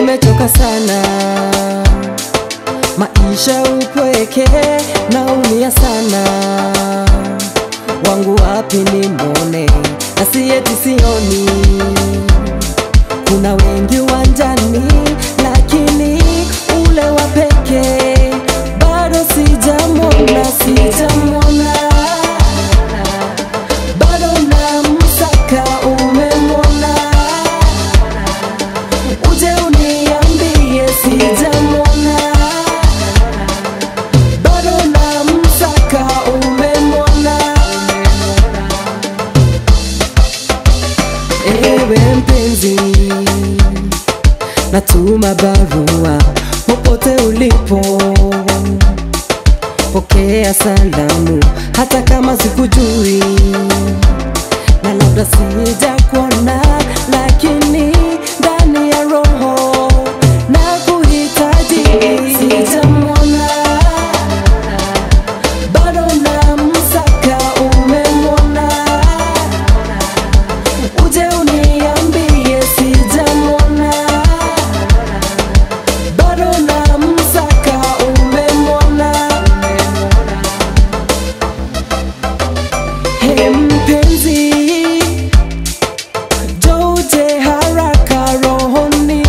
nimechoka sana, maisha upweke, naumia sana, wangu wapi nimwone, na si eti sioni, kuna wengi uwanjani, lakini ule wa pekee bado sijamwona, sijamwona bado namsaka, umemwona? Uje uniambie, sijamwona. Bado namsaka, umemwona? Ewe mpenzi, natuma barua popote ulipo pokea salamu hata kama sikujui na labda sija kuona lakini ndani ya roho na kuhitaji sijamwona bado namsaka umemwona uje uniambie sijamwona bado namsaka umemwona He mpenzi, joje haraka rohoni,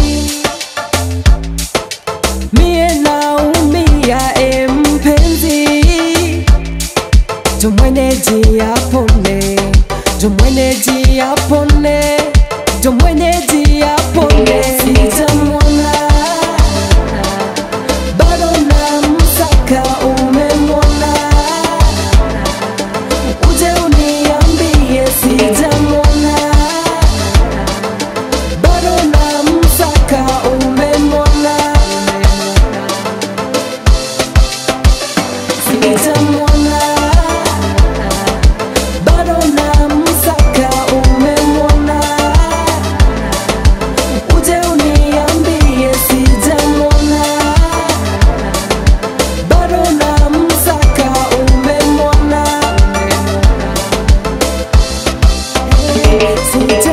mie naumia. E mpenzi, jo mwenyeji apone, jo mwenyeji apone, jo mwenyeji apone. Sijamwona bado namsaka, umemwona? uje uniambie sijamwona bado namsaka umemwona sijamwona bado namsaka umemwona uje uniambie sijamwona bado namsaka umemwona Sijamwona